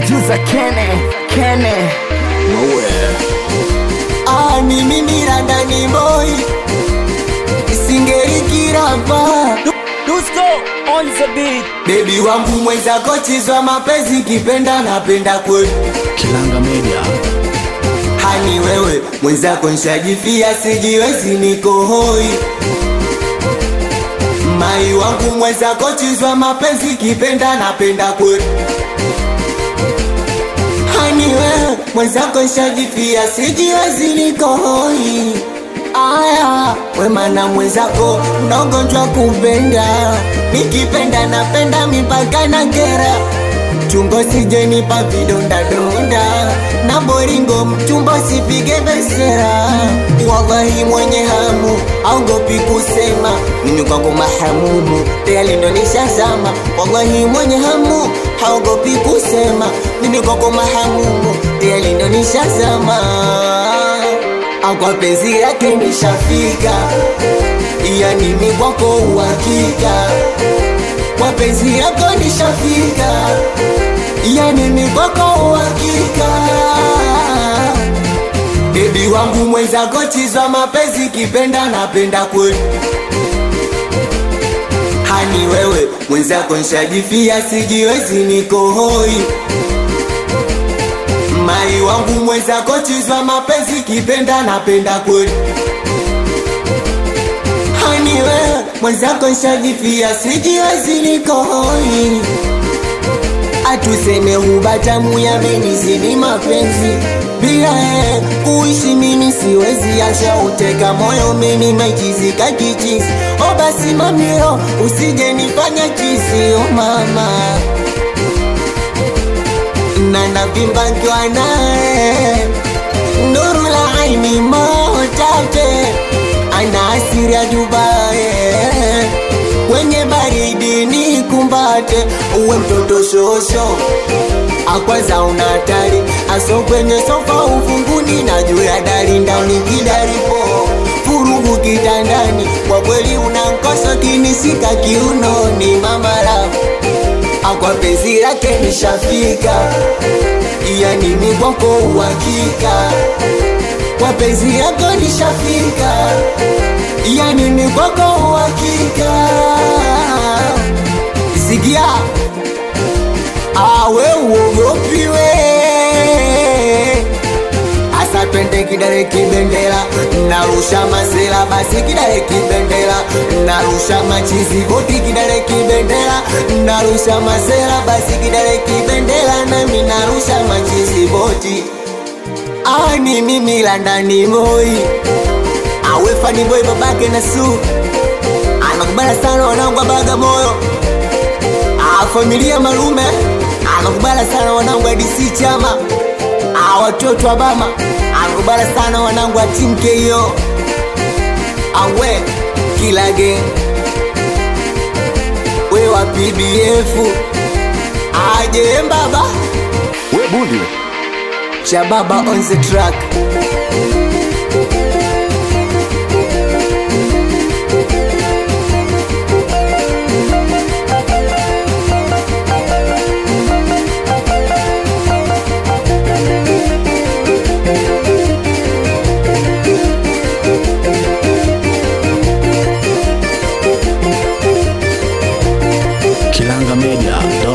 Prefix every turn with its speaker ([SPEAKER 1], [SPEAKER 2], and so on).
[SPEAKER 1] producer Kene Kene
[SPEAKER 2] Ah, ni mimi Randani boy Singeri kirapa
[SPEAKER 1] Dusko on the beat
[SPEAKER 2] Baby wangu mwenzako chizwa mapenzi kipenda napenda kweli
[SPEAKER 3] Kilanga Media.
[SPEAKER 2] Hani wewe mwenzako nshajifia sijiwezi niko hoi Mai wangu mwenzako chizwa mapenzi kipenda napenda kweli Hani wewe mwenzako nshajifia sijiwezi niko hoi Aya, wema na mwenzako unagonjwa kupenda Nikipenda napenda mipaka na kera Chungo sijenipa vidonda donda na boringo mchumba sipige besera Wallahi mwenye hamu aogopi kusema mimi kwako mahamumu tayari ndo nishazama Wallahi mwenye hamu haogopi kusema mimi kwako mahamumu tayari ndo nishazama Akwa penzi lake nishafika yani mimi kwako uhakika kwa penzi yako nishafika, yani ni kwako uhakika. Bebi wangu mwenzako chizwa mapenzi kipenda napenda kweli hani wewe mwenzako nshajifia sijiwezi niko hoi mai wangu mwenzako chizwa mapenzi kipenda napenda kweli hani wewe mwenzako nshajifia sijiwezi niko hoi atuseme hubatamu yamenizidi mapenzi bila yeye kuishi mimi siwezi ashauteka moyo mimi mechizika kichisi o basi mamiro usije nifanya chisi o mama na navimba nkiwa naye nuru la aini motate ana asiri ya Dubai kwenye baridi ni kumbate uwe mtoto shosho akwanza una hatari aso kwenye sofa ufunguni na juu ya dari ndani kidaripo furugu kitandani kwa kweli unankosa kinishika kiunoni mamara akwa penzi lake nishafika yani ni kwako uhakika kwa penzi yako nishafika yani ni kwako uhakika sikia awe uogopiwe asa twende kidare kibendera narusha masela basi kidare kibendera narusha machizi koti kidare kibendera narusha masela basi kidare kibendera nami narusha machizi boti ani mimi landani moi awe fani boy babake na su anakubala sana wanangu wa Bagamoyo Ah, familia malume anakubala sana wanangu wa DC chama Ah, watoto wa bama anakubala sana wanangu wa team KO awe kila gang we wa PBF aje mbaba
[SPEAKER 3] We bundi.
[SPEAKER 2] Shababa on the track
[SPEAKER 3] Kilanga Media.